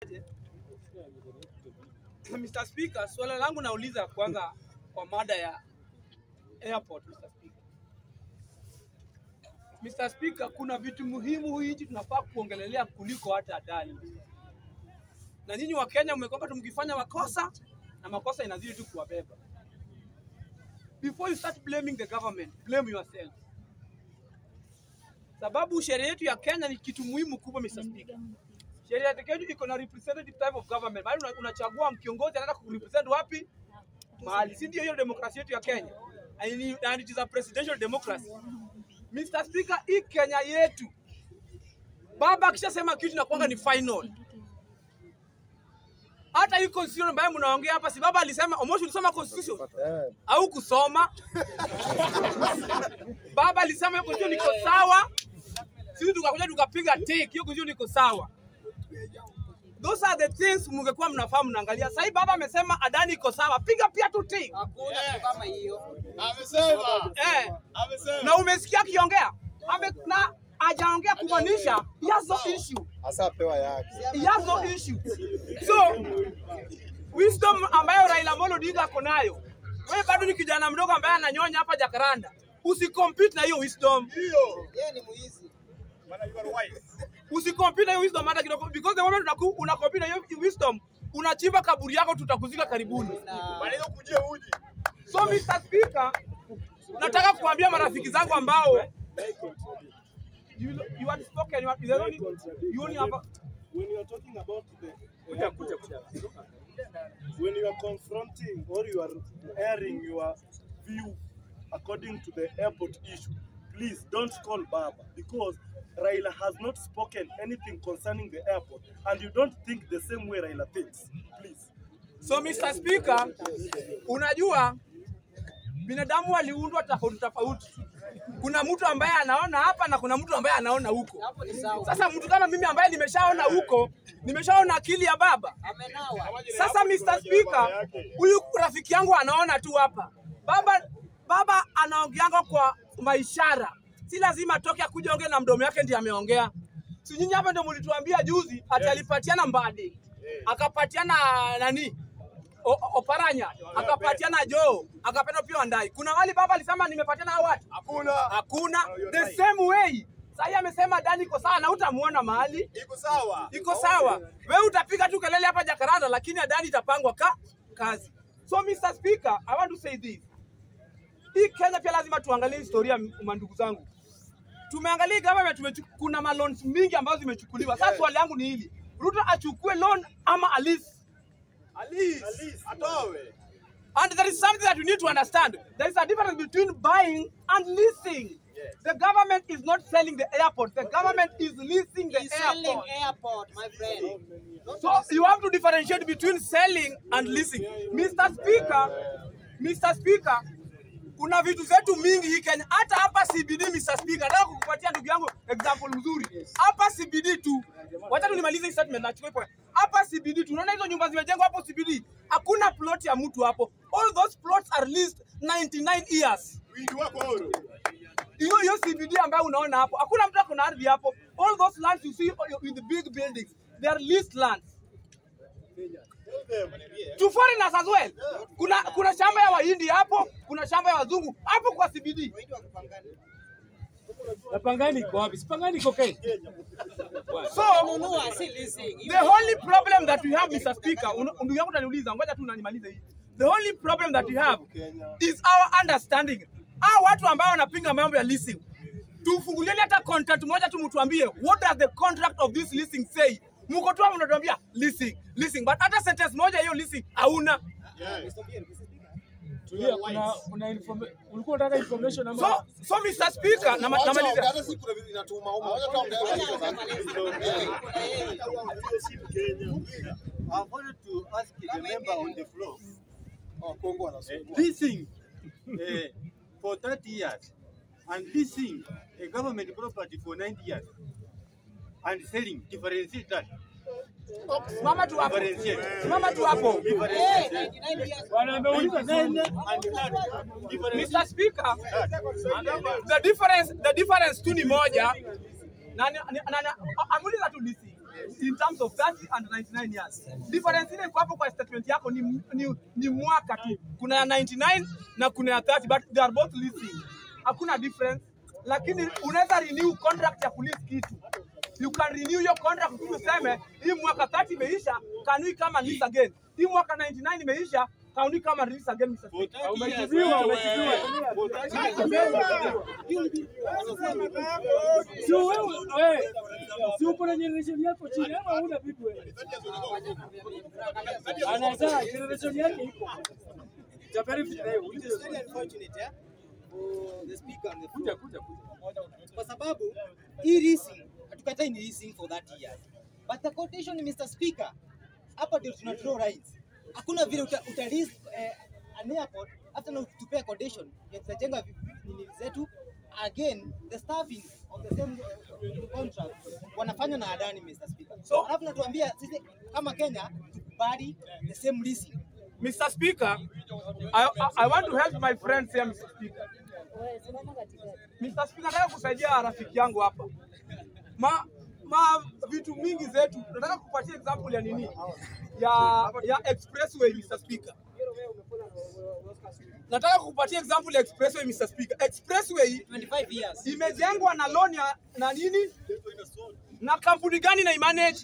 Mr. Speaker, swala langu nauliza kwanza kwa mada ya airport, Mr. Speaker. Mr. Speaker, kuna vitu muhimu hii nchi tunafaa kuongelelea kuliko hata Adani. Na nyinyi wa Kenya mmekuwa tu mkifanya makosa na makosa inazidi tu kuwabeba. Before you start blaming the government, blame yourself. Sababu sheria yetu ya Kenya ni kitu muhimu kubwa, Mr. Speaker. Sheria yetu iko na representative type of government. Mahali una- unachagua kiongozi anaenda kurepresent wapi? Mahali. Si ndio hiyo demokrasia yetu ya Kenya? And it- and it is a presidential democracy. Mr. Speaker, hii Kenya yetu baba akishasema kitu nakuanga ni final. Hata hii constitution ambayo mnaongea hapa, si baba alisema, Omosh ulisoma constitution au kusoma? Baba alisema hiyo constitution iko sawa, sisi tukakuja tukapiga tick, hiyo constitution iko sawa. Those are the things mungekuwa mnafaa mnaangalia. Sasa baba amesema Adani iko sawa, piga pia tu tick. Hakuna kitu kama hiyo. Amesema. Eh, Amesema. na umesikia akiongea Ame, na hajaongea kumaanisha he has no issue. Hasa pewa yake. He has no issue. So wisdom ambayo Raila Amolo Odinga ako nayo, wewe bado ni kijana mdogo ambaye ananyonya hapa Jakaranda, usicompete na hiyo wisdom, Ndio. Yeye ni muizi. Maana you are wise. usicompete na hiyo wisdom hata kidogo, because the moment unaku- unacompete na hiyo wisdom unachimba kaburi yako, tutakuzika karibuni. Na Bwana hiyo kujia uji. So Mr. Speaker, nataka kuambia marafiki zangu ambao you, you had spoken, you, had, you, only, you only have a, when you are talking about the kuja, kuja, kuja. when you are confronting or you are airing your view according to the airport issue, please don't call Baba because Raila has not spoken anything concerning the airport and you don't think the same way Raila thinks. Please. So Mr. Speaker, unajua binadamu waliundwa tofauti tofauti. Kuna mtu ambaye anaona hapa na kuna mtu ambaye anaona huko. hapo ni sawa. Sasa mtu kama mimi ambaye nimeshaona huko, nimeshaona akili ya baba. Amenawa. Sasa Mr. Speaker, huyu rafiki yangu anaona tu hapa. Baba baba anaongeanga kwa maishara. Si lazima atoke akuja ongea na mdomo yake ndiye ameongea. Si nyinyi hapa ndio mlituambia juzi ati alipatiana Mbadi. Akapatiana nani? O, Oparanya, akapatiana Joe, akapatiana pia Wandai. Kuna wali baba alisema nimepatiana hao watu. Hakuna. Hakuna. The same way. Sasa amesema Dani iko sawa na utamuona mahali Iko sawa. iko sawa. Wewe utapiga tu kelele hapa Jakaranda, lakini Adani itapangwa ka kazi. So Mr. Speaker, I want to say this. Hii Kenya pia lazima tuangalie historia, mandugu zangu. Tumeangalia government tumechu, kuna malons mingi ambazo zimechukuliwa. Sasa swali yangu ni hili, Ruto achukue loan ama alisi? Alice. Atowe. And there is something that we need to understand. There is a difference between buying and leasing. The government is not selling the airport. The government is leasing the He's selling airport. airport, my friend. Don't So you have to differentiate between selling and leasing. Mr. Speaker, Mr. Speaker, kuna vitu zetu mingi hii Kenya. Hata hapa CBD, Mr. Speaker, nataka kukupatia ndugu yangu example mzuri. Hapa CBD tu, wacha tu nimalize hii statement na chukue point. Hapa CBD tu, unaona hizo nyumba zimejengwa hapo CBD, hakuna plot ya mtu hapo. All those plots are leased 99 years. Wingi wako huru. hiyo hiyo CBD ambayo unaona hapo, hakuna mtu ako na ardhi hapo. All those lands you see in the big buildings, they are leased lands to foreigners as well. Kuna kuna shamba ya Wahindi hapo, kuna shamba ya wazungu hapo kwa CBD. Na Pangani iko wapi? Si Pangani iko Kenya. So nunua, si leasing. the only problem that we have Mr. Speaker, un- ndugu yangu utaniuliza, ngoja tu nanimalize hii. The only problem that we have is our understanding. Hao watu ambao wanapinga mambo ya leasing, tufungulieni hata contract moja tu, mtuambie what does the contract of this leasing say. Mko tu hapo mnatuambia leasing, leasing, but hata sentence moja hiyo leasing hauna. Tulia, kuna kuna informa- ulikuwa unataka information ama So, so Mr. Speaker, na Wacha namaliza. ongea, hata si kuna vitu inatuma huko. Wacha tuongee I wanted to ask the member on the floor. Oh, Kongo wanasumbua. Leasing uh, for 30 years and leasing a government property for 90 years and selling, differentiate that. Simama tu hapo. Differentiate. Simama tu hapo. Eh, 99 years. Bwana ameuliza Nine sana. and that. Differentiate. Mr. Speaker, the difference, the difference tu ni moja. Na, na, na, na, amuliza tu leasing. in terms of 30 and 99 years. Difference ile iko hapo kwa statement yako ni, ni, ni mwaka tu. Kuna ya 99 na kuna ya 30 but they are both leasing. Hakuna difference. Lakini unaweza renew contract ya kulease kitu. You can renew your contract tu useme hii mwaka 30 imeisha, can we come and lease again? Hii mwaka 99 imeisha, can we come and lease again Mr. Speaker? Umejibiwa, umejibiwa. Si wewe, wewe. Si upo na generation yako chini ama huna bibi wewe? Anazaa generation yake iko. Japani vijana hiyo. It's very unfortunate yeah, for the speaker and the Kuja kuja kuja. kwa sababu hii leasing hatukatai ni leasing for that years but the quotation Mr. Speaker hapa ndio tuna draw lines hakuna vile uta, uta lease eh, an airport hata na tupea quotation ya tutajenga vi- nini zetu again the staffing of the same eh, contract wanafanya na Adani Mr. Speaker So- alafu natuambia sisi kama Kenya tukubali the same leasing Mr. Speaker, I, I, I want to help my friends here, Mr. Speaker. Mr. Speaker, nataka kusaidia rafiki yangu hapa. Ma, ma vitu mingi zetu, nataka kupatia example ya nini? Ya ya expressway Mr. Speaker. Nataka kupatia example ya expressway Mr. Speaker. Expressway 25 years imejengwa na loan ya na nini? Na kampuni gani na imanage?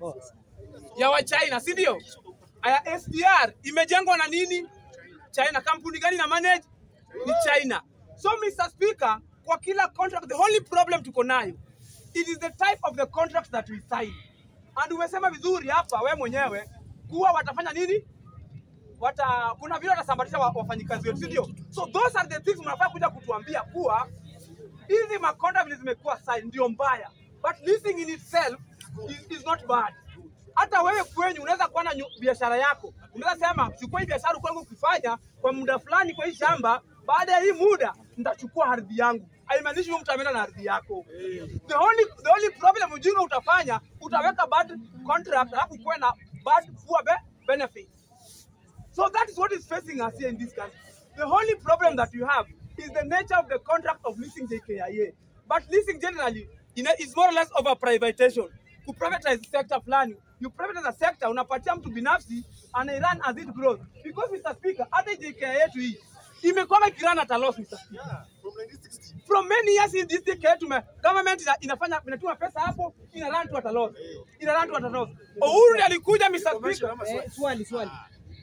Ya wa China, si ndio? Aya SDR imejengwa na nini? China. Kampuni gani na manage? Ni China. So Mr. Speaker, kwa kila contract the only problem tuko nayo it is the type of the contract that we sign. And umesema vizuri hapa we mwenyewe kuwa watafanya nini? Wata, kuna vile watasambatisha wa- wafanyikazi wetu, si ndio? So those are the things mnafaa kuja kutuambia kuwa hizi makonda vile zimekuwa sign ndio mbaya, but leasing in itself is, is not bad. Hata wewe kwenyu unaweza kuwa na nyu- biashara yako, unaweza sema chukua hii biashara kwangu ukifanya kwa muda fulani kwa hii shamba, baada ya hii muda nitachukua ardhi yangu. Haimaanishi huyo mtu ameenda na ardhi yako. The only, the only problem ujinga utafanya utaweka bad contract alafu kuwe na bad poor be benefits. So that is what is facing us here in this country. The only problem that you have is the nature of the contract of leasing JKIA. But leasing generally you know, is more or less of a privatization. To privatize sector fulani, you privatize a sector, unapatia mtu binafsi and run as it grows. Because Mr. Speaker, hata JKIA yetu hii imekuwa ikirun at a loss Mr. Speaker. From many years in this decade, tume, government ina, inafanya inatuma pesa hapo, ina run to at a loss. Ina run to at a loss. Uhuru ndiye alikuja Mr. Speaker. eh, swali swali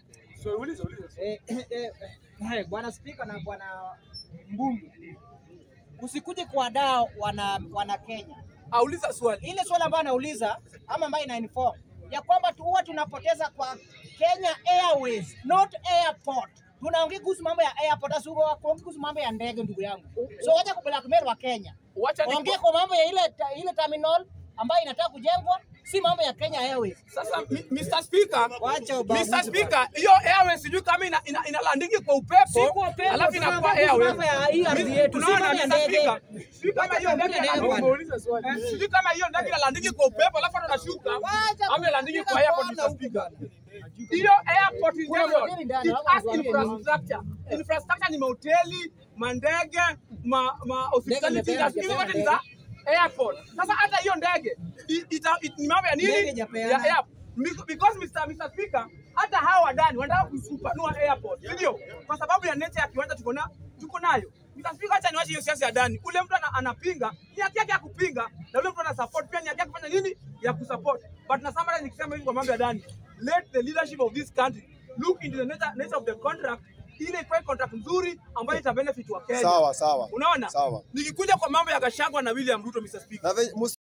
So uliza uliza. Eh, eh, eh, Bwana Spika na Bwana Mbungu, usikuje kuwadaa wana, wana Kenya. Auliza swali. Ile swali ambayo anauliza ama ambayo ina inform ya kwamba tu huwa tunapoteza kwa Kenya Airways, not airport. Tunaongea kuhusu mambo ya airport, asuko kuhusu mambo ya ndege, ndugu yangu. So wacha kublackmail wa Kenya, Wacha ni ongea kwa mambo ya ile ta- ile terminal ambayo inataka kujengwa, si mambo ya Kenya Airways. Sasa mi- Mr. Speaker, Wacha ubaguzi Mr. Speaker, hiyo airways sijui kama ina, ina, inalandingi kwa upepo, Si kwa upepo, alafu tunaongea inakuwa kuhusu airways. mambo ya hii ardhi Mi- yetu, si unaona, mambo ya Mr. ndege. Speaker, sijui kama Wacha hiyo ndege tuongee ndege inalandingi- bwana. Umeuliza swali. eh, sijui kama hiyo ndege inalandingi kwa upepo alafu hata unashuka Wacha ama inalandingi kwa kupiga airport, kona Mr. huku Speaker. bwana. Hiyo airport in Kuna general, hoteli ndani, it hawa has watu wageni. infrastructure. Infrastructure ni mahoteli, mandege, ma, ma hospitality, imepeana, hizo zote ni za imepeana airport. Sasa hata hiyo ndege i- ita- it- ni mambo ya Ndege nini? ijapeana. Ya airport. Mik- Because Mr. Mr. Speaker, hata hawa wadani wanataka kusupanua airport, si ndio? Kwa sababu ya nature ya kiwanja tuko na tuko nayo. Mr. Speaker, acha niwache hiyo siasa ya ndani. Ule mtu ana, anapinga, ni haki yake ya kupinga, na ule mtu ana support pia ni haki yake kufanya nini? Ya kusupport. But na summarize nikisema hivi kwa mambo ya ndani, let the leadership of this country look into the nature, nature of the contract ile ikuwe contract nzuri ambayo ita benefit wa Kenya. Sawa sawa. Unaona? Sawa. Nikikuja kwa mambo ya Gachagua na William Ruto, Mr. Speaker. Na ve- mus-